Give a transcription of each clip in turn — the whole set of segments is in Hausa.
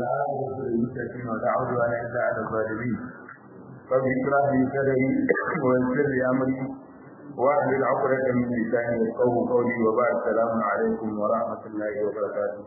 والعاقبة للمتقين ولا عدوان إلا على الظالمين رب اشرح لي صدري ويسر لي أمري واحلل عقدة من لساني يفقهوا قولي وبعد السلام عليكم ورحمة الله وبركاته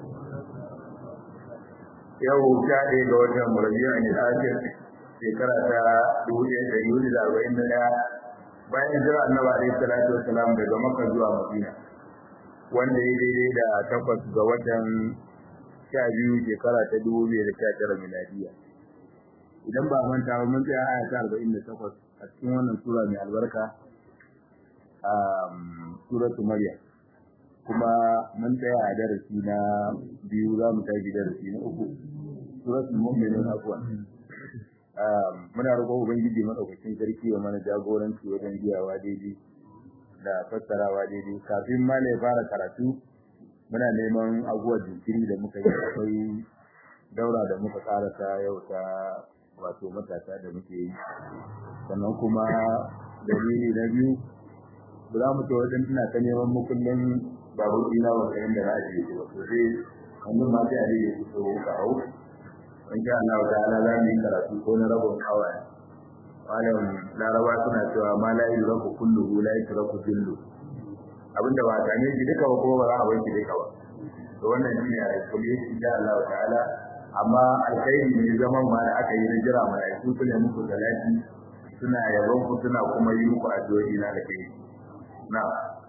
yau sha ɗaya ga watan murabiya ne akhir shekara ta dubu ɗaya da yuli da arba'in da ɗaya bayan jira annabi alaihi salatu wasalam daga makka zuwa madina wanda ya daidai da takwas ga watan sha biyu shekara ta dubu biyu da sha tara miladiya idan ba manta ba mun tsaya aya ta arba'in da takwas a cikin wannan sura mai albarka a suratu maryam kuma mun tsaya a darasi na biyu za mu tafi darasi na uku suratul mu'minun afwan muna roƙon ubangiji madaukakin sarki ya mana jagoranci wajen biyawa daidai da fassarawa daidai kafin ma ya fara karatu muna neman abubuwa jinkiri da muka yi akwai daura da muka karasa yau ta wato matasa da muke yi sannan kuma dalili na biyu ba za mu ce wajen tana ta neman mukullin babu ina ba kayan da na ajiye shi ba to sai wannan ma sai a rage su so ka hau in sha Allah ta'ala za mu yi karatu ko na rabon awa malam laraba suna cewa ma la yudraku kulluhu la yudraku jillu abinda ba ta ne shi duka ba kuma ba za a bar shi duka ba to wannan shine a kulli insha Allah ta'ala amma alkhairi ne zaman ma da aka yi na jira malaiku su ne muku salati suna yabon ku suna kuma yi muku addu'o'i na alkhairi na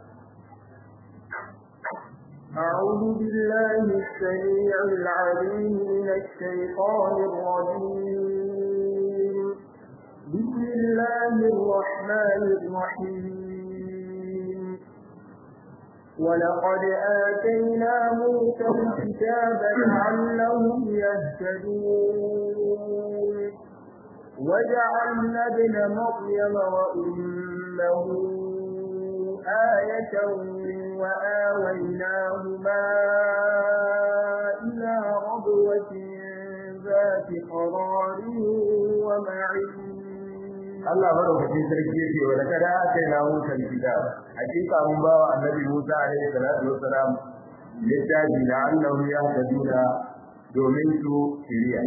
أعوذ بالله السميع العليم من الشيطان الرجيم بسم الله الرحمن الرحيم ولقد آتينا موسى الكتاب لعلهم يهتدون وجعلنا ابن مريم وأمه آية وآويناهما إلى ربوة ذات قرار ومعين Allah madaukakin sarki yake wa da kada aka yi namu kan kitab hakika mun ba wa annabi Musa alaihi salatu wassalam littafi da Allah ya haduna domin su shiriya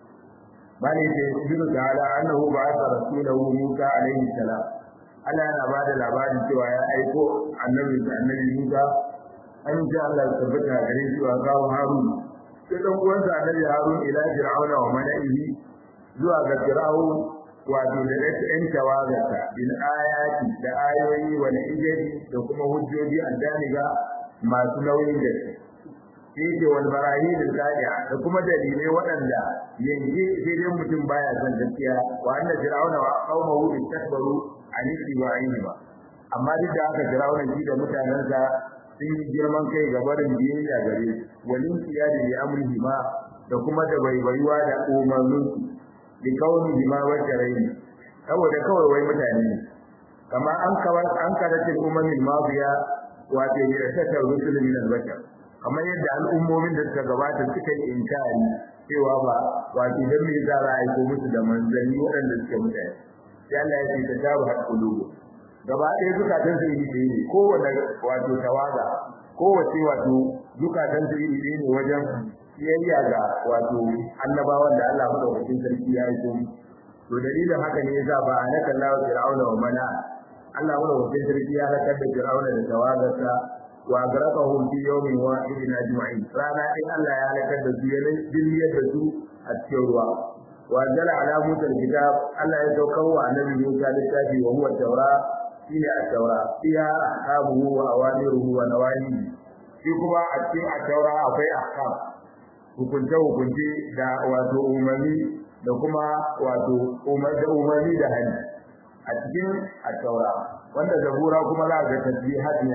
bane da ibnu ta'ala annahu ba'atha rasulahu Musa alaihi salam Allah yana ba da labarin cewa ya aiko annabi da annabi Musa an ji Allah ya tabbata gare shi wa gawo Harun sai dan uwansa annabi Harun ila Fir'auna wa mala'ihi zuwa ga Fir'aun wato da ɗan tawagarsa bil ayati da ayoyi wal ijabi da kuma hujjoji addaniga masu nauyin gaske sai ce wal barahin al da kuma dalilai waɗanda yanzu sai dai mutum baya son gaskiya wa anna fir'auna wa qaumahu istakbaru an istiwa'ini ba amma duk da haka fir'auna shi da mutanensa sun yi girman kai ga barin biyayya gare walin kiyadi li amrihi ma da kuma da baibayuwa da umarninsu likaunihi ma wajaraini saboda kawai wai mutane ne kama an kawar an karatin ummin madiya wato ne ta ta rusul min al-bashar kamar yadda al'ummomin da suka gabata suka yi inkari cewa ba wato dan me za a aiko musu da manzanni waɗanda suke mutane sai Allah ya ce ta jabu hakulubu gaba ɗaya zukatan su iri ɗaya ne kowane wato tawaga kowace wato zukatan su iri ɗaya ne wajen biyayya ga wato annabawan da Allah madaukakin sarki ya yi kuma to dalilin haka ne yasa ba a naka Allah fir'auna wa mana Allah madaukakin sarki ya halakar da fir'auna da tawagarsa wa agraqahum fi yawmin wahidin ajma'in rana in Allah ya halakar da su ya dilmiyar da su a cikin ruwa wa jala ala musa kitab Allah ya saukar wa annabi Musa littafi wa huwa tawra shine at-taura fiha ahkamuhu wa awamiruhu wa nawahihi shi kuma a cikin at-taura akwai ahkam hukunce-hukunce da wato umarni da kuma wato umarni da hali a cikin attaura wanda zabura kuma za ga tasbihat ne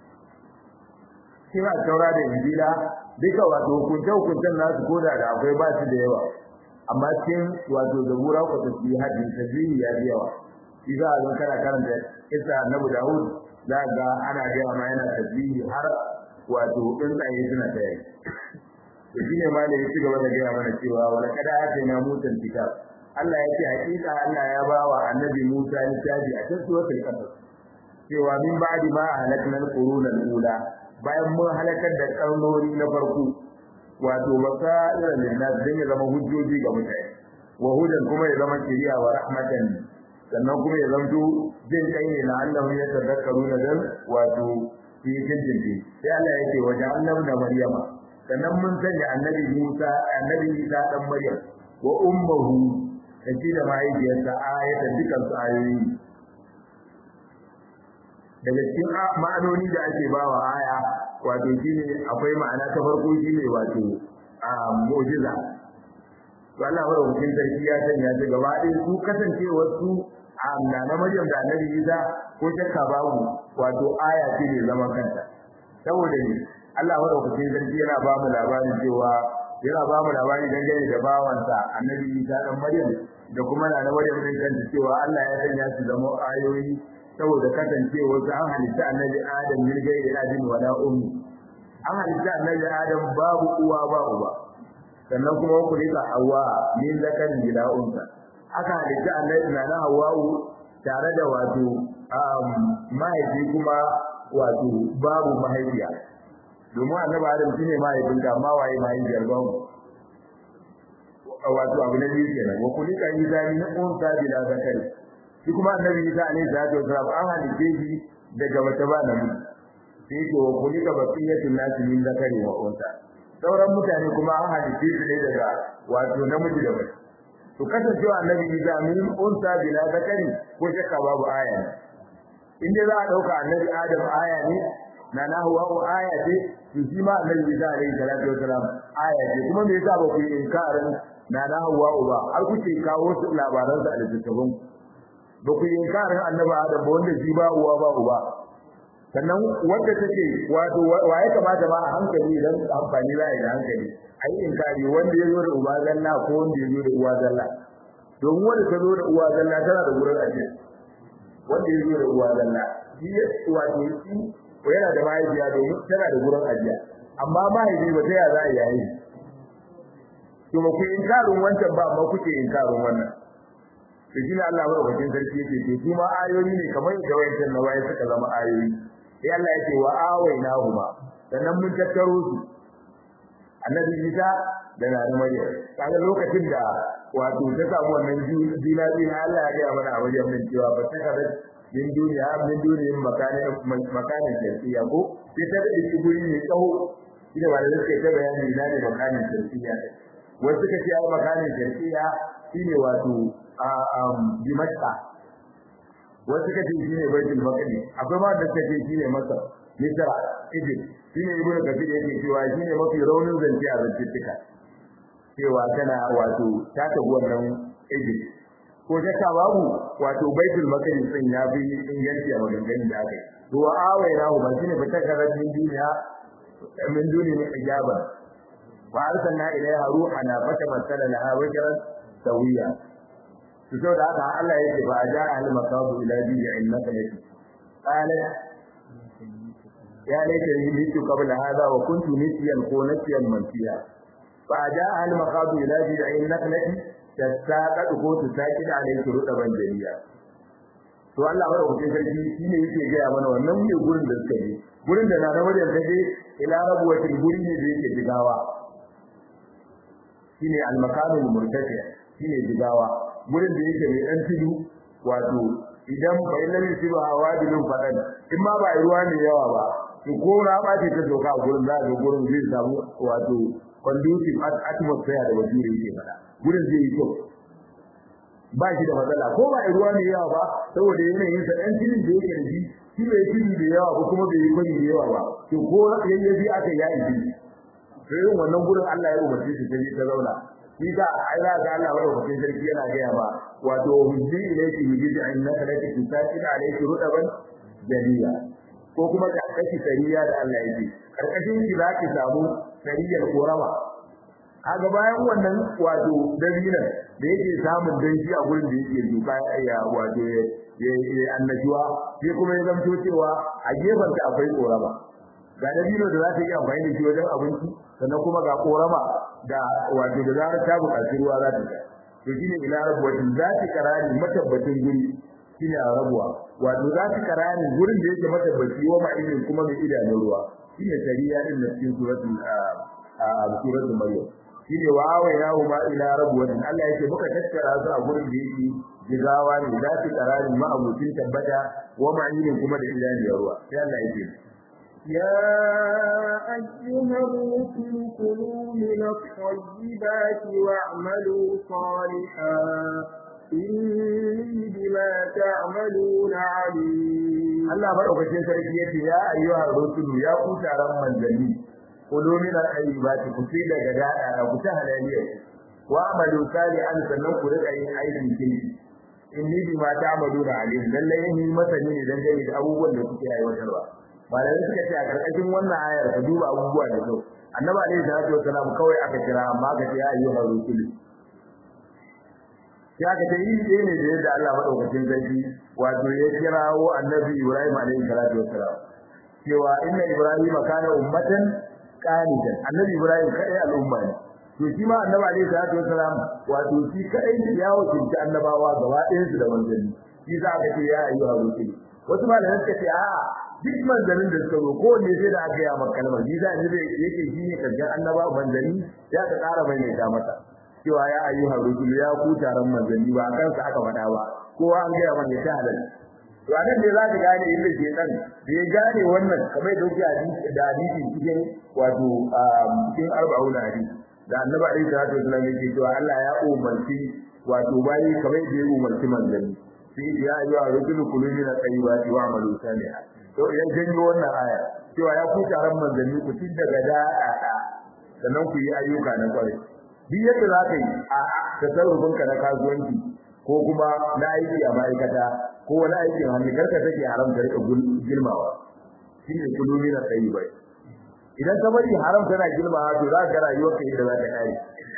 cikin attaura da injila duka wato hukunce-hukuncen nasu koda da akwai ba su da yawa amma cikin wato zabura ko tasbihat ne tasbihi ya fi yawa shi za a zo kana karanta isa annabi dawud za ga ana gaya ma yana tasbihi har wato tsuntsaye suna tsaye to shine ma ne ya ci gaba da gaya mana cewa wala kada atina musa kitab Allah ya ce hakika Allah ya ba wa annabi Musa littafi a cikin suratul qasas cewa min ba'di ma halakna al-quruna al-ula bayan mun halakar da karnoni na farko wato basairan linnas dan ya zama hujjoji ga mutane wa hudan kuma ya zama kiriya wa rahmatan sannan kuma ya zanto jin kai ne na Allah ya tadakkaru na dan wato fi jinjin sai Allah yake waje annabi da Maryama sannan mun sanya annabi Musa annabi Isa dan Maryam wa ummuhu da shi da mahaifiyarsa ayata dukan su ayoyi daga cikin ma'anoni da ake bawa aya wato shine akwai ma'ana ta farko shine wato mu'jiza to Allah madaukakin sarki ya sanya ta gaba ɗaya su kasancewar su amma na Maryam da Annabi Isa ko shakka babu wato aya ce ne zaman kanta saboda ne Allah madaukakin sarki yana ba mu labarin cewa yana ba mu labari dangane da bawansa Annabi Isa dan Maryam da kuma na Maryam din kanta cewa Allah ya sanya su zama ayoyi saboda kasancewar su an halitta Annabi Adam min gairi adin wala ummi an halitta Annabi Adam babu uwa ba uba sannan kuma ku rika Hawwa min zakarin bila unsa aka halitta Annabi na Hawwa tare da wato mahaifi kuma wato babu mahaifiya domin annabi Adam shine mahaifinka amma waye mahaifiyar babu wato abu na biyu kenan wa kulika Isa min unsa bila zakari shi kuma annabi Isa alaihi salatu wasalam an halitta shi daga wata ba nan sai yake wa kulika baqiyatun nas min zakari wa unsa sauran mutane kuma an halitta su ne daga wato namiji da mace to kasancewa annabi Isa min unsa bila zakari ko shakka babu aya ne in dai za a dauka annabi Adam aya ne na na huwa aya ce to shi ma annabi Isa alaihi salatu wasalam aya ce kuma me yasa ba ku yi inkarin na na huwa ba har kuke kawo su labaran sa a littattafan ba ku yi inkarin annabi Adam ba wanda shi ba uwa ba uba sannan wanda take wato waye kamata ma a hankali dan amfani za a yi da hankali ai inkari wanda ya zo da uba zalla ko wanda ya zo da uwa zalla domin wanda ta zo da uwa zalla tana da gurin ajiya wanda ya zo da uwa zalla shi wato shi ko yana da mahaifiya domin tana da gurin ajiya amma mahaifi ba ta ya za a yayi to ba ku inkarin wancan ba amma kuke inkarin wannan to shi ne Allah madaukakin sarki yake ce su ma ayoyi ne kamar da wayancan na waye suka zama ayoyi sai Allah yake wa awainahuma sannan mun tattaro su annabi Isa da Nana Maryam kaga lokacin da wato ta samu wannan jina jina Allah ya ga mana a wajen min cewa ba ta kada min duniya min duniyin makanin makanin shirkiya ko sai ta da shi guri ne tsawo ina ba da suke ta bayani ina ne makanin shirkiya wasu suka ce ai makanin shirkiya shine wato a Dimashqa wasu suka ce shine Baitul Maqdis akwai ma da suka ce shine Masar Misra Egypt shine Ibn Kathir yake cewa shine mafi raunin zance a zantuka cewa tana wato ta tafi wannan Egypt ko shakka babu wato Baitul Maqdis din ya fi inganci a maganganun da aka yi to wa awaina ba shine fita karatun duniya min duni ne ijaba wa arsalna ilaiha ruhana fatamassala laha wajhan sawiya to da haka Allah yake ba ja al makabu ila bi'i innaka lati qala ya laita ni mitu qabla hadha wa kuntu nisiyan ko nasiyan mansiya fa ja al makabu ila bi'i innaka lati tasaqad ko tusaqid alayhi rudaban jariya to Allah wa rabbukin sarki shine yake ga mana wannan ne gurin da suka yi gurin da na da wajen kaje ila rabuwatin guri ne da yake jigawa shine al makanul murtafi shine jigawa gurin da yake mai dan tudu wato idan bai lalle shi ba wadilin fadan in ma ba ruwa ne yawa ba to ko raba ce ta doka gurin za ga gurin zai samu wato conducive atmosphere da wajen yake fada gurin zai yi kyau ba shi da matsala ko ba ruwa ne yawa ba saboda yanayin sa dan tudun da yake da shi shi bai tudu da yawa ba kuma bai yi kwani da yawa ba to ko yayyafi aka yi shi sai wannan gurin Allah ya umarce shi sai ta zauna shi ga ai za ga Allah madaukakin sarki yana gaya ba wato hujji ilayki hujji annaka laki tusaqil alayki rudaban jadiya ko kuma ka kashi sariya da Allah yake karkashin shi za ki samu sariyar korama kaga bayan wannan wato dabinan da yake samun danshi a gurin da yake duka ya wato ya annajuwa sai kuma ya zamto cewa a gefen ta akwai korama ga dabino da za ta yi amfani da shi wajen abinci sannan kuma ga korama da wato da zarar ta buƙaci ruwa za ta to shine ila rabuwatin za ta karani matabbatin guri shine a rabuwa wato za ta karani gurin da yake matabbaci wa ma'idin kuma mai idanun ruwa shine shari'a din da cikin suratul a suratul maryam shine wa awayna huma ila rabwatin Allah yake muka tattara su a gurin da yake jigawa ne za su kararin ma'abucin tabbata wa ma'inin kuma da idaniyar ruwa sai Allah yake يا أيها الرسل كلوا من الطيبات واعملوا صالحا إني بما تعملون عليم Allah madaukakin sarki yace ya ayyuhar rusulu ya ku taron manzanni kulu min al-ayyibati ku ci daga dada da ku ta halaliya wa amalu salihan sannan ku rika yin aikin kirki inni bima ta'maluna alim lalle yin masani ne dan gani da abubuwan da kuke aiwatarwa malamai suka ce a karkashin wannan ayar ka duba abubuwa da kyau annabi alaihi salatu wasalam kawai aka kira amma aka ce ya ayyuhar rusulu sai aka ce yi ɗaya ne da yadda Allah madaukakin sarki wato ya kirawo annabi Ibrahim alaihi salatu wassalam cewa inna Ibrahim kana ummatan qanitan annabi Ibrahim kadai al'umma ne to shi ma annabi alaihi salatu wassalam wato shi kadai ya wakilci annabawa gaba ɗayan su da manzanni shi za ka ce ya ayyuha rusul wasu malamai suka ce a'a duk manzannin da suka zo kowanne sai da aka yi a kalmar shi za ni yake shi ne karshen annaba manzanni ya ka ƙara maimaita masa cewa ya ayyuhar rusul ya ku taron manzanni ba kansa aka faɗa ba kowa an gaya mana ta halal to anan ne za ka gane inda ke dan da ya gane wannan kamar da yake hadisi da hadisi cikin wato cikin arba'un hadisi da annabi alaihi salatu wasallam yake cewa Allah ya umarci wato bayi kamar da ya umarci manzanni sai ya ayyuhar rusul kulu min at-tayyibati wa'malu salihan to idan janyo wannan aya cewa ya ku taron manzanni ku ci daga da'a sannan ku yi ayyuka na kwarai duk yadda za ka yi a tasarrufinka na kasuwanci ko kuma na aiki a ma'aikata ko wani aikin hannu karka take haram ta rika girmawa shi ne kulumi na tsayi bai idan ka bari haram tana girmawa to za ka rayuwar ka yadda za ta kare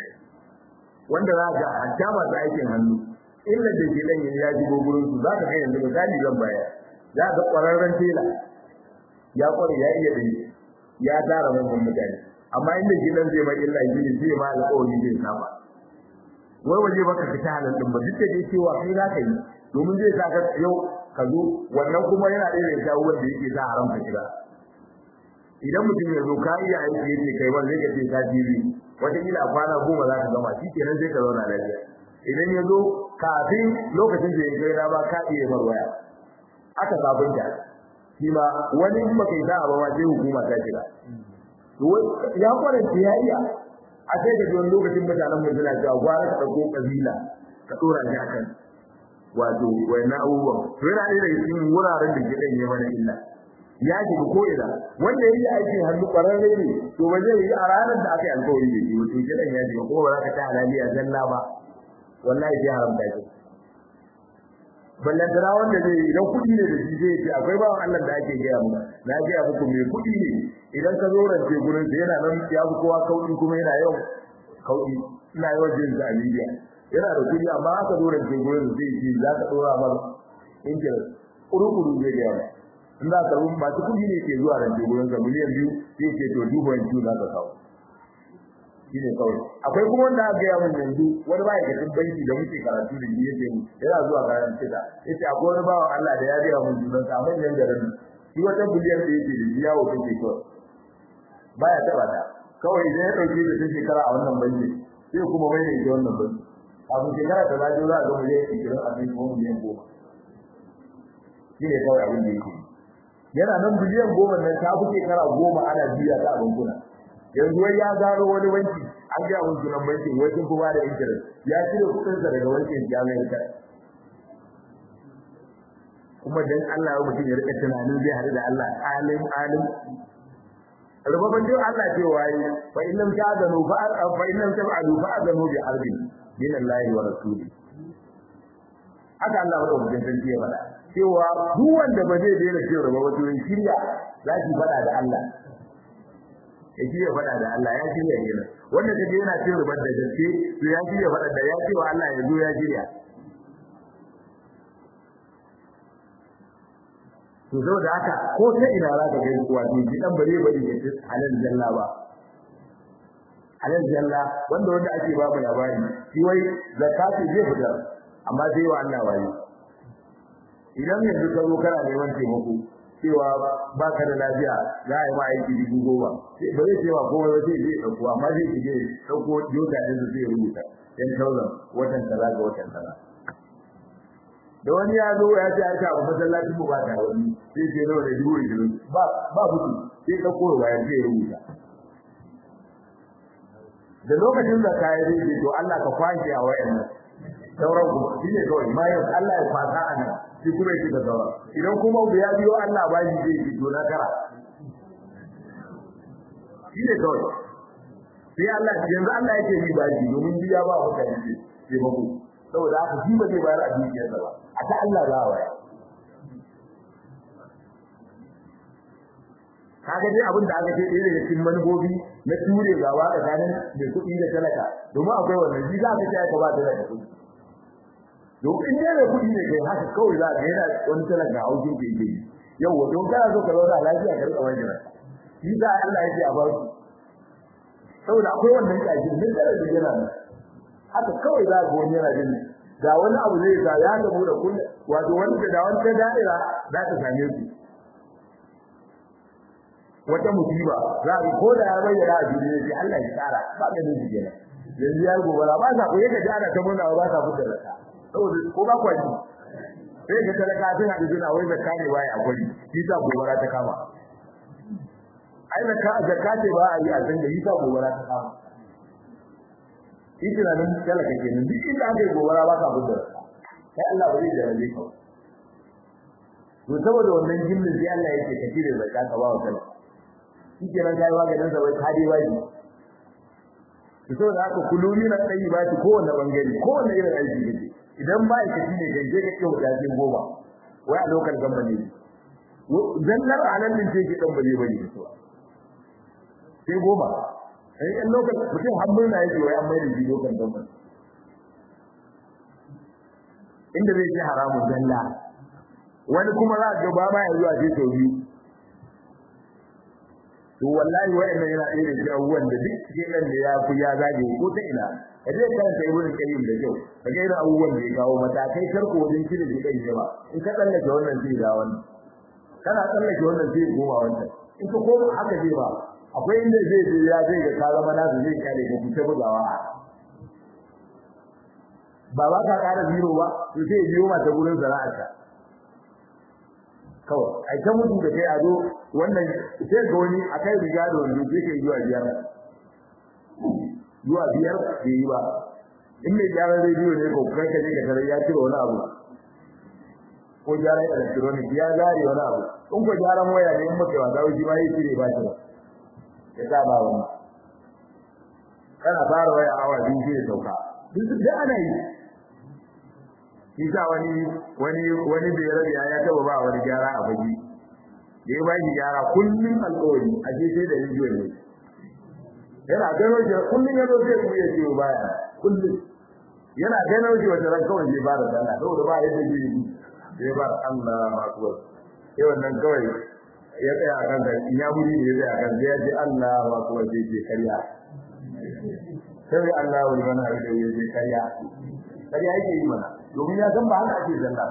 wanda za ka hatta masu aikin hannu illa da ke nan ya ji gurin su za ka ga yanzu misali zan baya za ka kwararren tela ya kware ya iya dinki ya tara manyan mutane amma inda gidan zai mai illa gini zai ma alƙawari zai saba wai waje baka fita halal din ba duk da cewa kai za ka yi domin zai sa ka yau ka zo wannan kuma yana da irin shawo wanda yake sa haram ka shiga idan mutum ya zo ka iya aiki yake kai wanda zai ce ka jibi wata kila a kwana goma za ka gama shi kenan sai ka zauna lafiya idan ya zo kafin lokacin da ya kai na ba ka iya mar waya aka sabunta shi ma wani in baka yi sa'a ba ma sai hukuma ta shiga ya kwarance ya iya a sai da wani lokacin mutanen mu suna cewa gwara ka dauko kabila ka dora shi akan wato wayannan abubuwan to yana da cikin wuraren da ke danye mana illa ya ji ko ina wanda yayi aikin hannu kwararre ne to ba zai yi a ranar da aka yi alƙawari da shi to kidan ya ji ko ba za ka ta halaliya zalla ba wallahi sai haramta shi ballan dara wanda zai idan kudi ne da shi zai ce akwai bawan Allah da ake gaya mu na gaya muku mai kudi ne idan ka zo rance gurin sa yana nan ya fi kowa kauɗi kuma yana yau kauɗi ina yawan jin sa a media yana da kudi amma aka zo rance gurin zai ce za ka dora mar interest kuru-kuru zai gaya mu in za ka rubu masu kudi ne ke zuwa rance gurin sa miliyan biyu zai ce to duba yanzu za ka kawo shine kawai akwai kuma wanda aka gaya mun yanzu wani ma'aikacin banki da muke karatu da yake mu yana zuwa kayan cika yace akwai wani bawan Allah da ya gaya mun sunan sa manyan garin shi wata biliyan da yake da yawo take kawai baya taba ta kawai idan ya dauke da ta shekara a wannan banki sai kuma mai da wannan banki kafin shekara ta zaje za a ga miliyan 20 a cikin miliyan 10 shine kawai abin da yake yana nan biliyan goma nan ta fi shekara goma ana biya ta a bankuna yanzu wai ya gano wani banki an ga mun sunan banki wai sun kuma da interest ya cire kudin sa daga bankin jami'ar ta kuma dan Allah ya mutum ya rika tunanin zai hadu da Allah alim alim rubabban dai Allah ce waye fa in lam ta'zanu fa fa in lam tab'alu fa azanu bi harbi min Allah wa rasuli haka Allah ya rubuta sarki ya fada cewa duk wanda ba zai daina cewa ba wato shirya zaki fada da Allah ya ya faɗa da Allah ya shirya kenan wanda kaje yana cin rubar da gaske to ya shirya faɗa da ya ce wa Allah ya zo ya shirya to saboda haka ko ta ina za ka gani wato ji dan bare bare ya ce halal jalla ba halal jalla wanda wanda ake ba mu labari shi wai zakati zai fitar amma sai wa Allah waye idan yanzu ka zo kana neman taimako cewa ba ka da lafiya za a yi ma aiki dubu goma ba zai ce ma komai ba sai zai ɗauko amma zai shige ɗauko yoga ɗin su zai rubuta ten thousand watan kaza ga watan kaza da wani ya zo ya ce ya ce abu masallacin mu ba ta wani sai ce nawa da dubu ishirin ba ba mutu sai ɗauko bayan zai rubuta da lokacin da kayi zai ce to Allah ka kwashe a wayannan sauran kuma shi ne kawai bayan Allah ya kwasa a nan shi kuma ya da sauran idan kuma ya biyo Allah ba shi zai fito na kara shi ne kawai sai Allah yanzu Allah yake yi ba shi domin biya ba mutane ce sai ba ku saboda haka shi ba zai bayar a dukiyarsa ba a ta Allah za a waya kaga dai abin da aka ce ɗaya daga cikin manufofi na ture gaba tsakanin mai kuɗi da talaka domin akwai wannan shi za ka ce aka ba talaka kuɗi domin in dai mai kuɗi ne kai haka kawai za ka yana wani talaka a haukin ke yi yau wa don kana so ka zauna lafiya ka rika wani jira shi za Allah ya ce a bar su saboda akwai wannan kaji mun da da yana nan haka kawai za ka wani yana jin da wani abu zai sa ya gamu da kullu wato wani da wani ta da'ira za ta same su wata musiba za ka ko da ya bayyana a duniya sai Allah ya tsara ba ka nufi kenan yanzu ya gobara ba sa ko yake ji ana ta murna ba sa fitar da saboda ko ba kwaji sai ka talaka tana da juna wai zakka ne baya akwai shi sa gobara ta kama ai zakka zakka ce ba a yi a san da shi sa gobara ta kama shi tunanin talaka kenan duk inda aka yi gobara ba ka fitar sai Allah ba zai jarabe ka to saboda wannan jimmin sai Allah yake ka cire zakka ka ba wa talaka shi kenan kai maganin sa wai kadi bai to saboda haka kulumi na tsayi ba shi kowanne bangare kowanne irin aiki kake idan ba ka shi ne gaje ka kiyo da jin goma wai a lokal gamba ne zallar anan din ce ki dan bare bane to sai goma sai in lokal mutum hannun na yake wai an mai da shi lokal gamba inda zai ci haramun zalla wani kuma za ga ba ma ya zuwa sai sau biyu to wallahi wa'annan yana ɗaya da abubuwan da duk cikin nan da ya fi ya zage ko ta ina ka je karanta ibn qayyim da kyau ka ga irin abubuwan da ya kawo matakai karko wajen cire shi kai ba in ka tsallake wannan sai da wannan kana tsallake wannan sai goma wannan in ka koma haka zai ba akwai inda zai je ya zai ga ka zama nasu zai kare ka kuce bugawa ba ba ka ƙara biro ba to sai biyo mata gurin sana'arka kawai ai ta mutu da kai a zo wannan sai ga wani akai riga da wani sai kai zuwa biyar zuwa biyar bai yi ba in mai gyaran rediyo ne ko kai ka je ka tare ya cire wani abu ko gyaran electronic ya zare wani abu in ko gyaran waya ne in muka wasa shi ma yi cire ba shi ya sa ba wani kana fara waya awa biyu sai ya sauka duk da ana yi Isa wani wani wani da ya rabe ya taba ba wani gyara a fage. Da ya ba shi gyara kullum alƙawari a ce sai da rijiyo ne. Yana gano shi kullum ya zo sai kuma ya ce baya kullum. Yana gano shi wata ran kawai zai fara sallah saboda ba yadda zai yi. Sai ba Allah akbar. Sai wannan kawai ya tsaya a kan in ya buri da ya tsaya a kan sai ya ce Allah akbar sai ce karya. Sai Allah wani mana da ya ce karya. Karya yake yi mana. domin ya san ba haka ake zalla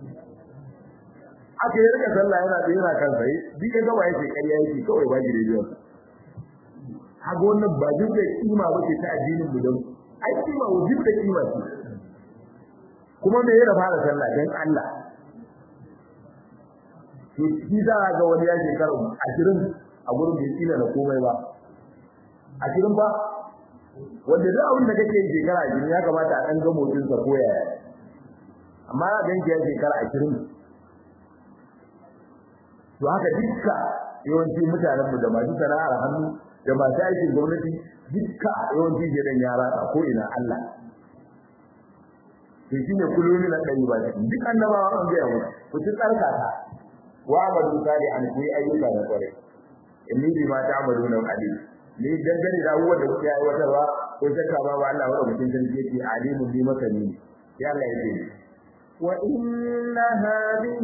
aka yi rika sallah yana da yana kan sai duk ya gaba yake ƙarya yake kawai ba shi da biyan haga wannan ba duk da kima ba ce ta addinin mu don ai kima wajib da kima ce kuma me yana fara sallah dan Allah to shi za ga wani ya shekara 20 a gurin bai tsina da komai ba 20 ba wanda duk abin da kake yi shekara 20 ya kamata a dan ga motsin sa ko yaya amma na ganki ya shekara ashirin to haka dukka yawanci mutanenmu da masu sana'ar hannu da masu aikin gwamnati dukka yawanci gidan yara a ko ina Allah to shine kullum na dai ba duk annabawa an ga mu ku ci tsarka ta wa amadu sali an ku ayyuka da kware inni bi ma ta'maluna alim ni dangane da abubuwan da kuke aiwatarwa ko shakka ba Allah wa mutum sarki yake alimun bi masani ya Allah yake وإن هذه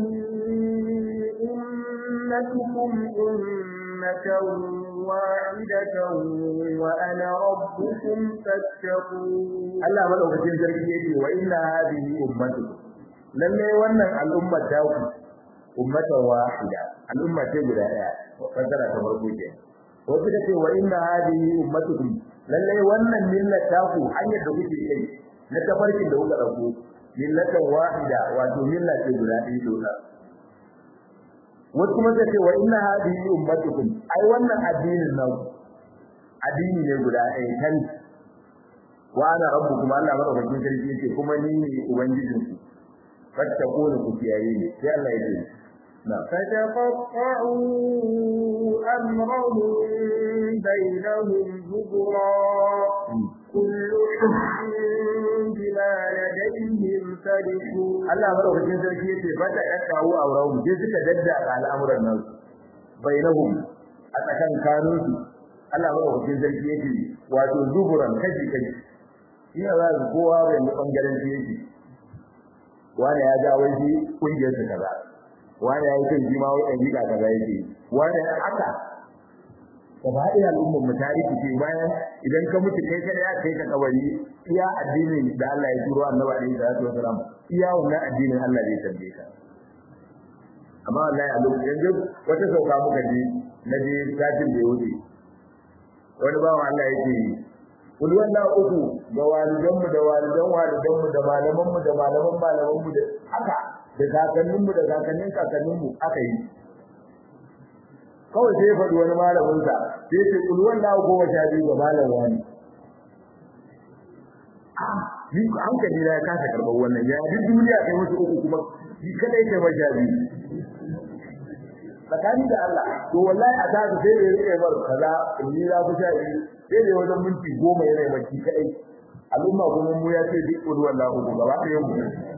أمتكم أمة واحدة وأنا ربكم فاتقون Allah madaukakin sarki yake wa inna hadhihi ummatukum lalle wannan al'ummar ta ku ummatan wahida al'umma ce guda daya fasara ta farko ke wasu da ce wa inna hadhihi ummatukum lallai wannan millata ku hanyar da kuke kai na tafarkin da kuka dauko millatan wahida wato milla ce guda ɗaya dole wasu kuma ta ce wa inna hadhihi ummatukum ai wannan addinin nan addini ne guda ɗaya kan wa ana rabbukum Allah madaukakin sarki yake kuma ni ne ubangijinku fattaquni ku kiyaye ni sai Allah ya ce فتقطعوا أمرهم بينهم زبرا كل حزب بما لديهم فرحون Allah madaukakin sarki yace fata kakkawo aurahum je suka dadda al'amuran nan bainahum a tsakan kanun su Allah madaukakin sarki yace wato zuburan kaji kaji ina za su kowa bai mu bangaren shi yake wani ya ga wai shi kungiyar su kaza wani ya yi kan jima wai ɗan gida kaza yake wani haka gaba ɗaya al'ummar mu ta rikice bayan idan ka mutu kai kada ya kai ka kabari iya addinin da Allah ya turo annabi alaihi salatu wasalam iya wannan addinin Allah zai tambaye ka amma wallahi a lokacin yanzu wata sauka muka je na je satin da ya wuce wani bawan Allah yake kul wallahu uku da walidan mu da walidan walidan mu da malaman mu da malaman malaman mu da haka da kakannin mu da kakannin kakannin mu aka yi kawai sai ya faɗi wani malamin sa sai ya ce kul wallahu goma sha biyu ga malam wani ni hankali na ya kasa karɓar wannan ya duk duniya kai musu uku kuma shi kadai kai majabi tsakani da Allah to wallahi a tasu sai da yake bar kaza in ni za ku sha biyu sai da wajen minti goma yana mai shi kadai al'umma kuma mu ya ce duk wani wallahi uku gaba ɗaya mu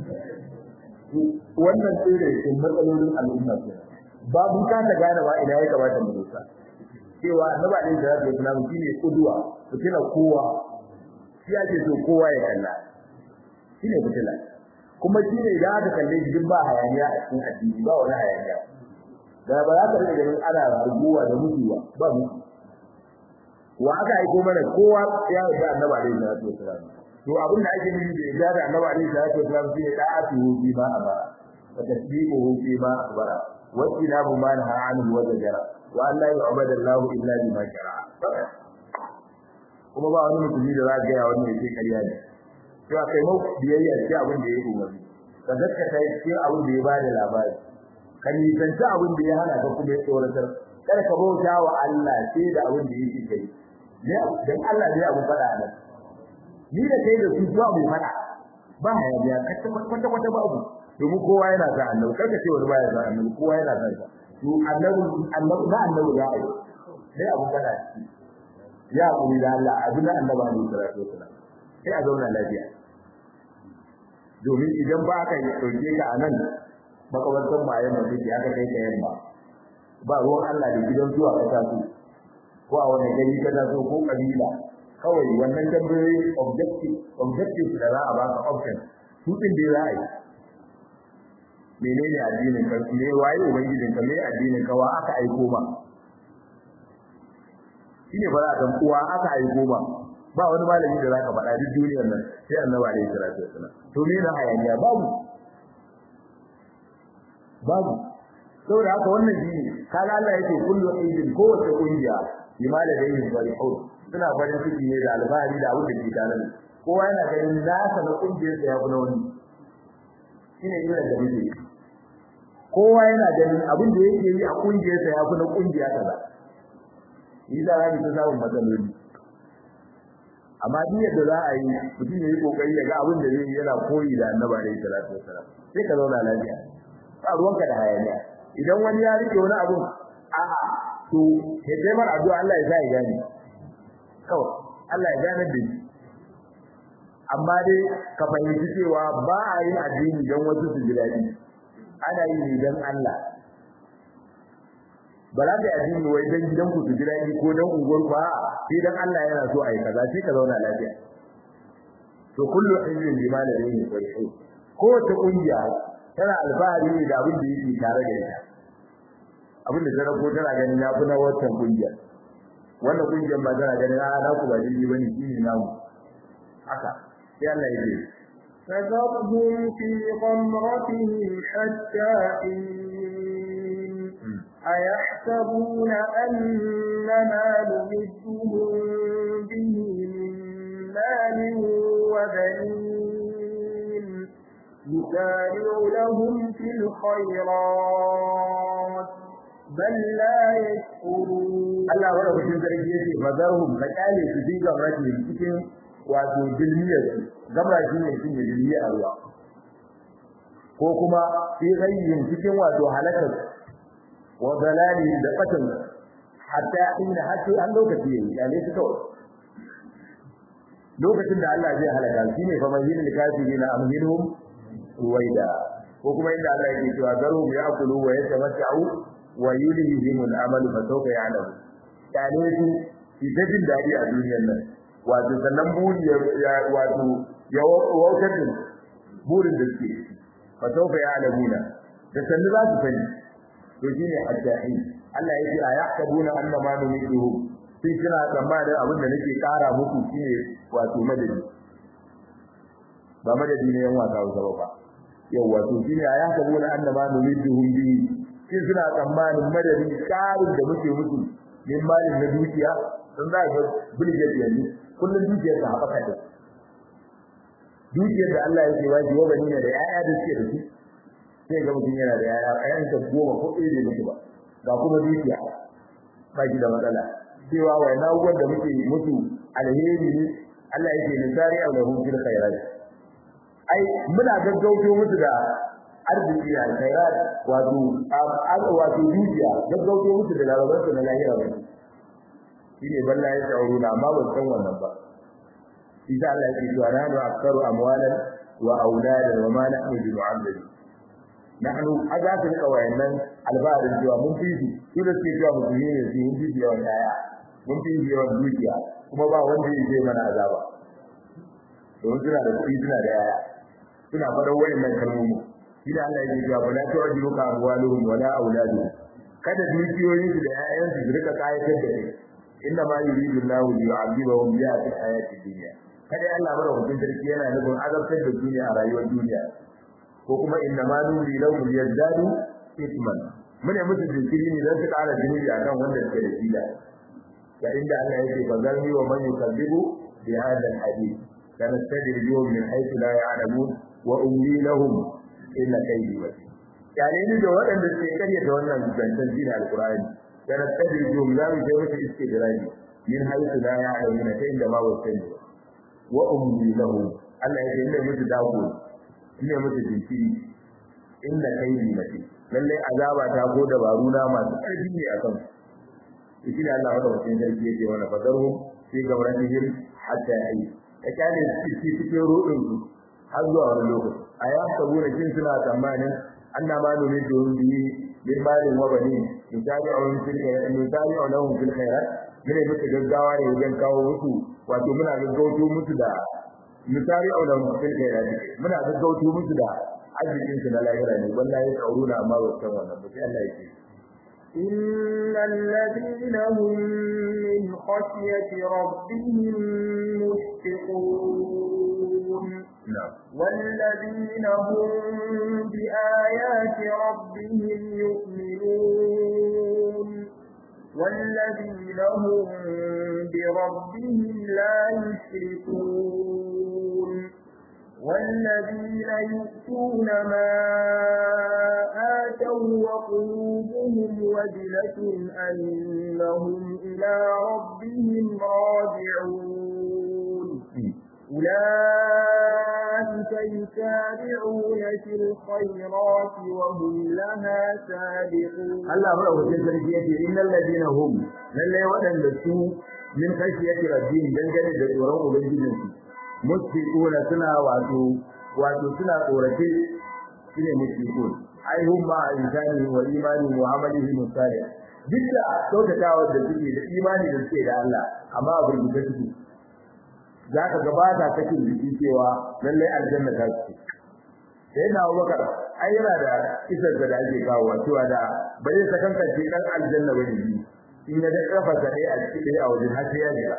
wannan tsere ke matsalolin al'umma ke ba mun kasa gane ba ina ya kamata mu dosa cewa annabi alaihi salatu wasallam shine kuduwa fitila kowa shi ake so kowa ya kalla shine fitila kuma shine idan aka kalle shi duk ba hayaniya a cikin addini ba wani hayaniya da ba za ka rike ganin ana rubuwa da mutuwa ba mu wa aka aiko mana kowa ya yarda annabi alaihi salatu wasallam to abin da ake nufi da yarda da annabi alaihi salatu wasallam shine da'atu bi ma amara wa tasdiquhu fi ma akhbara wa tinabu ma nahaa anhu wa zajara wa an la yu'badu Allah illa bima shara'a kuma ba wani mutumi da za ka ga wani yake kariya ne cewa kai mu biyayya ce abin da ya yi umarni ka gaskata ce abin da ya bada labari ka nisanci abin da ya hana ka kuma ya tsoratar kada ka bauta wa Allah sai da abin da yake kai ne dan Allah ne abu fada nan ni da kai da su zuwa mu fada ba hayaniya kwata kwata ba abu domin kowa yana sa annabi kar ka ce wani baya sa annabi kowa yana sa sa to annabi annabi da annabi ya yi sai abu fada shi ya kuri da Allah abu na annabi ne sallallahu alaihi wasallam sai a zauna lafiya domin idan ba ka yi dauke ka anan makabartan bayan da take aka kai ka yamma ba ruwan Allah da gidan zuwa ka taso ko a wani gari ka taso ko kabila kawai wannan tambayoyi objective objective da za a baka option su din da za a yi menene addinin ka me waye ubangijin ka me addinin ka wa aka aiko ma shine ba za ka uwa aka aiko ma ba wani malami da zaka faɗa duk duniyar nan sai annabi alaihi salatu wasallam to me na hayaniya babu babu saboda haka wannan shi kaga Allah yake kullu aidin kowace kungiya limala da yin farihun suna farin ciki ne da alfahari da abin da ke tare da kowa yana ganin nasa na kungiyar sa ya fi na wani shine irin da muke kowa yana ganin abin da yake yi a kungiyar sa ya fi na kungiya kaza yi da rabi ta samun matsaloli amma duk yadda za a yi mutum ya yi kokari ya ga abin da zai yi yana koyi da annabi alaihi salatu wasalam sai ka zauna lafiya ba ruwanka da hayaniya idan wani ya rike wani abu a'a to ya kai mar addu'a Allah ya sa ya gane kawai Allah ya gane da shi amma dai ka fahimci cewa ba a yin addini don wasu su ji daɗi ana yi ne don Allah ba za ka yi addini wai don gidan ku su ji daɗi ko don unguwar ku a'a sai don Allah yana so a yi kaza sai ka zauna lafiya to kullu hizbin bima ladayhim farihun kowace kungiya tana alfahari ne da abin da yake tare da ita abin da tana ko tana ganin ya fi na wancan kungiyar wannan kungiyar ba tana ganin a na ku ba daidai bane shi ne namu haka sai Allah ya ce فذرهم في غمرتهم حتى حين أيحسبون أن ما نمدهم به من مال وبنين نسارع لهم في الخيرات بل لا يشكرون Allah wanda cikin sarki yake bazarhum ka kyale su fi gamrati cikin wato dilmiyar su gamra shi ne cikin dilmiyar Allah ko kuma fi ghayyin cikin wato halakar wa dalali da fatan hatta inna hatta an lokaci yayi kyale su kawai lokacin da Allah zai halaka shi ne fa mayyil kafirina amhilhum ruwaida ko kuma inda Allah yake cewa zarhum ya'kulu wa yatamatta'u wa yulhihim al-amal fa sawfa ya'lamu kyale su shi ta jin daɗi a duniyar nan wato sannan buri ya wato ya wautar da burin da suke fa sawfa ya'lamuna da sannu za su sani to shine adda'i Allah yake a yaqtabuna anna ma numiduhum sai kina tsammanin abin da nake kara muku shine wato madadi ba madadi ne yan wasa ba yau wato shine a yaqtabuna anna ma numiduhum bi sai suna tsammanin madadi karin da muke musu min malin na dukiya sun za ga bilge yanzu kullun dukiyar ta haɓaka da dukiyar da Allah yake waji wa bani ne da yaya da suke da su sai ga mutum yana da yaya ayan ta goma ko ɗaya da mutu ba ga kuma dukiya ba shi da matsala cewa wai na da muke mutu alheri ne Allah yake nisari a lahum fil khairat ai muna gaggauto musu da arziki da khairat wato wato dukiya gaggauto musu da larabar su na lahira ba shine balla ya tsaro na amma ban san wannan ba idan Allah yake cewa nanu aktaru amwalan wa auladan wa ma nahnu bi mu'azzabin nahnu azaka rika wayannan albarin cewa mun fi su su da suke cewa musulmi ne su mun fi yawan yaya mun fi yawan dukiya kuma ba wanda ya je mana azaba don suna da kuɗi suna da yaya suna fara wayannan kalmomi ila Allah ya ce wala tu'jibuka amwaluhum wala auladuhum kada dukiyoyin su da ƴaƴan su rika kayatar da kai inna ma yuridu Allahu li yu'adhibahum biha fil hayati dunya kada Allah bara hukun sarki yana nufin azabtar da duniya a rayuwar duniya ko kuma inna ma nuri lahum yazdadu ithman mune musu jinkiri ne don su ƙara zunubi akan wanda suke da shi da ga inda Allah yake bazarni wa man yukadzibu bi hadha al-hadith kanastadrijuhum min haythu la ya'lamun wa umli lahum illa kaidi ba yare ni da waɗanda suke karyata wannan zancen dinin alqur'ani kana tsadir jum za mu je musu istidraji min haythu la ya'lamuna ta inda ma wasan wa umli lahu Allah ya ce inda musu dago inda musu jinkiri inda kaidi mace lalle azaba ta ko dabaru na masu ƙarfi ne akan su shi ne Allah wanda mutum sarki yake wannan fadarhum fi gawratihim hatta yayi ya kane su cikin ruɗin su har zuwa wani lokaci a ya sabu da kin suna tsammanin anna ma numi don bi bin malin wa bani misali a wani fil khairat misali a lahum fil khairat mune musu gaggawa ne wajen kawo musu wato muna gaggauto musu da misali a lahum fil khairat muna gaggauto musu da arzikin su na lahira ne wallahi tsauruna amma ba san wannan ba sai Allah yake إن الذين هم من خشية ربهم مشفقون na'am والذين هم بآيات ربهم يؤمنون والذين هم بربهم لا يشركون والذين يؤتون ما آتوا وقلوبهم وجلة أنهم إلى ربهم راجعون أولئك يسارعون في الخيرات وهم لها سابقون Allah madaukakin sarki yake innal ladina hum lalle waɗanda su min khashiyati rabbihim dangane da tsoron ubangijinsu musfiquna suna wato wato suna tsorace shine musfiqun ai hum ma insani wa imani wa amalihi musali duk da kyautatawa da suke da imani da suke da Allah amma a burbuta suke zaka gabata kake jiki cewa lalle aljanna ta ce sai na Abubakar ai yana da isar da ake kawo cewa da bai sakankance dan aljanna bane in ya da kafa sa dai a cikin a wajen har sai ya jira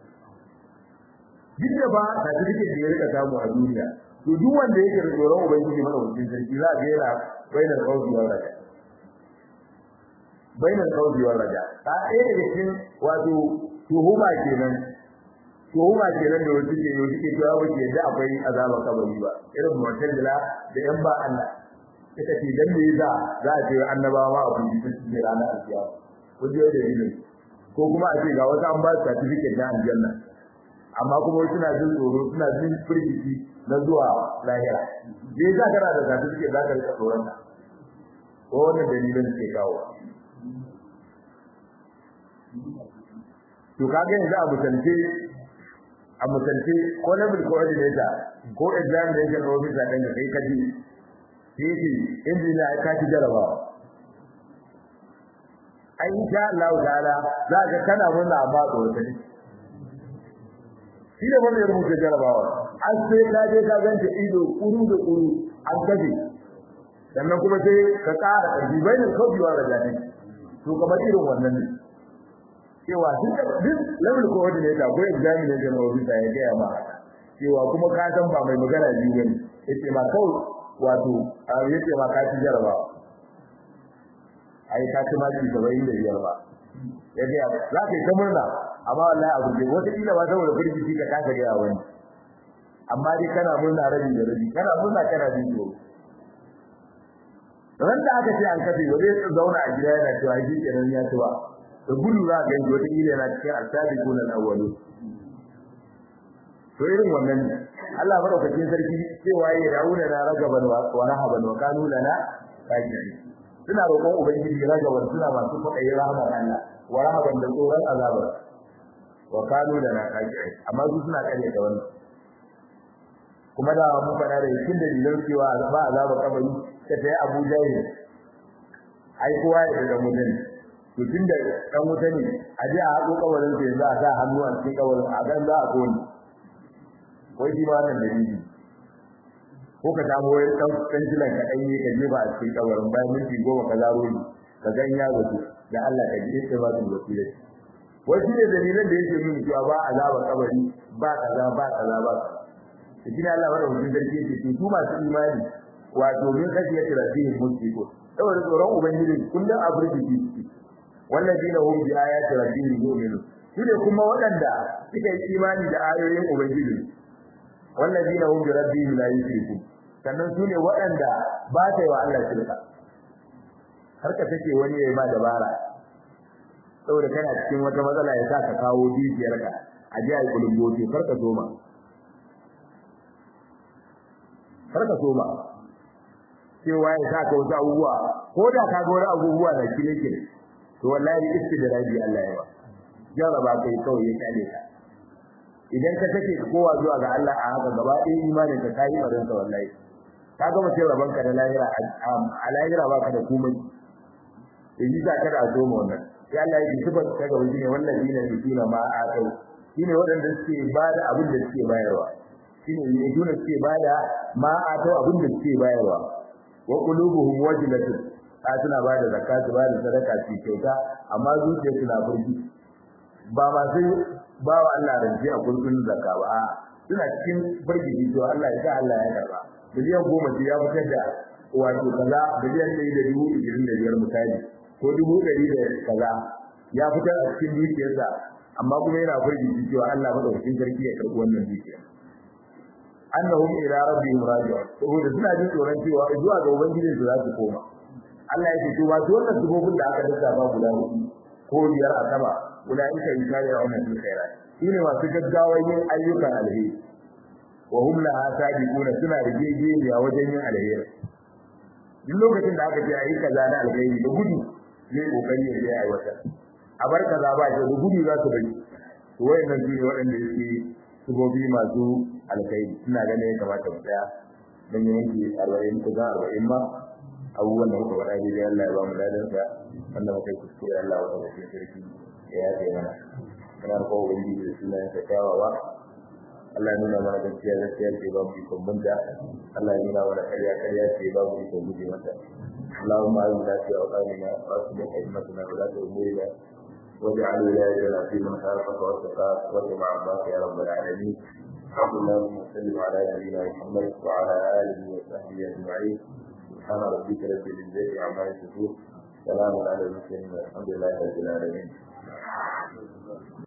duk da ba certificate da ya rika samu a duniya to duk wanda yake da tsoron ubangiji madaukakin sarki za ga yana bainar qawli wa raka bainal qawli wal raja ta ɗaya daga cikin wato tuhuma kenan tuhuma kenan da wasu ke yau suke cewa ba ke da akwai azaba kabari ba irin mu'tazila da yan ba Allah ita ce dan me yasa za a ce annabawa a kun ji su ranar alkiyama kun ji da dalilin ko kuma a ce ga wata an ba su certificate na aljanna amma kuma wasu suna jin tsoro suna jin firgici na zuwa lahira me yasa kana da certificate za ka rika tsoron ka ko wannan dalilin ke kawo to kaga yanzu a mutunce a mutunce ko level coordinator ko examination officer ɗin da kai kaji sai injiniya ya kaci jarabawa ai insha Allah ta'ala za ka kana murna amma da wata ne shi da wanda ya rubuta jarabawa an sai ka je ka ganta ido kuru da kuru an kaje sannan kuma sai ka ƙara ƙarfi bayan kaucewa da jani to kamar irin wannan ne cewa duk duk level coordinator ko examination officer ya gaya ma cewa kuma ka san ba mai magana biyu bane yace ma kawai wato yace ma ka ci jarabawa ai ka ci maki 75 ba yace za ka yi ta murna amma wallahi abu ne wata kila ba saboda firgici ka kasa ga wani amma dai kana murna rabi da rabi kana murna kana jin tsoro ran da aka ce an kafe ba zai zauna a gida yana cewa shi kenan ya ci ba da gudu za ka yi wata kila yana cikin asabiquna al-awwalun to irin wannan Allah madaukakin sarki cewa ya dauna na ragaban wa rahaban wa kanu lana kaji suna roƙon ubangiji ragaban suna masu kwaɗayi rahmar Allah wa rahaban da tsoron azabar wa kanu lana kaji amma su suna kare da wannan kuma da mun faɗa da yakin da dilan cewa ba azaba kabari ta tayi Abu Jahil ai kowa ya da mutum to tunda dan wuta ne a je a haƙo kabarin sai za a sa hannu a cikin kabarin a gan za a kone wai shi ma nan dalili ko ka samu wai dan kanjilan ka dai ka jefa a cikin kabarin bayan minti goma ka zaro ni ka gan ya zato da Allah ka ji sai ba su wasila wai shi ne dalilan da yake nuna cewa ba azaba kabari ba kaza ba kaza ba shi ne Allah bada hujjar sarki yake to su masu imani wato min kasiyati rabbihim musiko saboda tsoron ubangiji kullum a burki wallazina hum bi ayati rabbihim yu'minun su ne kuma waɗanda suka yi imani da ayoyin ubangiji wallazina hum bi rabbihim la yushrikun sannan su ne waɗanda ba ta yi wa Allah shirka har ka take wani yayi ma dabara saboda kana cikin wata matsala ya sa ka kawo dukiyarka a ji ai kulumboto kar ka soma kar ka soma cewa ya sa ka wasu abubuwa ko da ka ga wani abubuwa da kile kile to wallahi istidraji Allah ya ba jaraba kai kawai ya kale ka idan ka take kowa zuwa ga Allah a haka gaba ɗaya imanin ka kai barin ka wallahi ka ga mutum raban ka da lahira a lahira ba ka da komai yi za ka da zo mu wannan sai Allah ya kifa ka ga wani ne wannan dinin yusuna ma a kai shine waɗanda suke bada abin da suke bayarwa shine ne dole suke bada ma a kai abin da suke bayarwa wa qulubuhum wajilatun ta suna bada zakatu bada sadaka su kyauta amma zuciyarsu na burgi ba ma sai ba wa Allah rance a kullun zakka ba a suna cikin burgi to Allah ya sa Allah ya karba biliyan goma ce ya fitar da wato kaza biliyan ɗaya da dubu ishirin da biyar misali ko dubu ɗari da kaza ya fitar a cikin dukiyarsa amma kuma yana burgi cewa Allah madaukakin sarki ya karɓi wannan dukiyar annahum ila rabbihim raji'un saboda suna jin tsoron cewa zuwa ga ubangiji su za su koma Allah ya ce to ba wannan dubobin da aka dasa ba guda hudu ko biyar a sama ulaika yusari'una fil khairat shine masu gaggawa yin ayyukan alheri wa hum laha sabiquna suna rigeje ne a wajen yin alheri duk lokacin da aka ce ayi kaza na alheri da gudu ne kokari ya yi aiwata a bar kaza ba shi da gudu za su bari to wayannan su ne waɗanda yake subobi masu alkhairi ina ganin ya kamata mu tsaya dan yanki 40 ko 40 ma abubuwan da muka faɗa daidai Allah ya ba mu ladansa wanda muka yi kuskure Allah wa ta sarki ya yafe mana kana ko wani da suna ya kyawawa Allah ya nuna mana gaskiya gaskiya ce ba mu ikon bunda Allah ya nuna mana ƙarya ƙarya ce ba mu ikon guje mata اللهم أعنا في أوطاننا وأصلح أئمتنا ولاة أمورنا واجعل ولايتنا في من خافك واتقاك واتبع عباك يا رب العالمين الحمد لله وسلم على نبينا محمد وعلى آله وصحبه أجمعين سبحان ربك رب العزة عما يصفون salamun ala al-mursalin walhamdulillahi rabbil alamin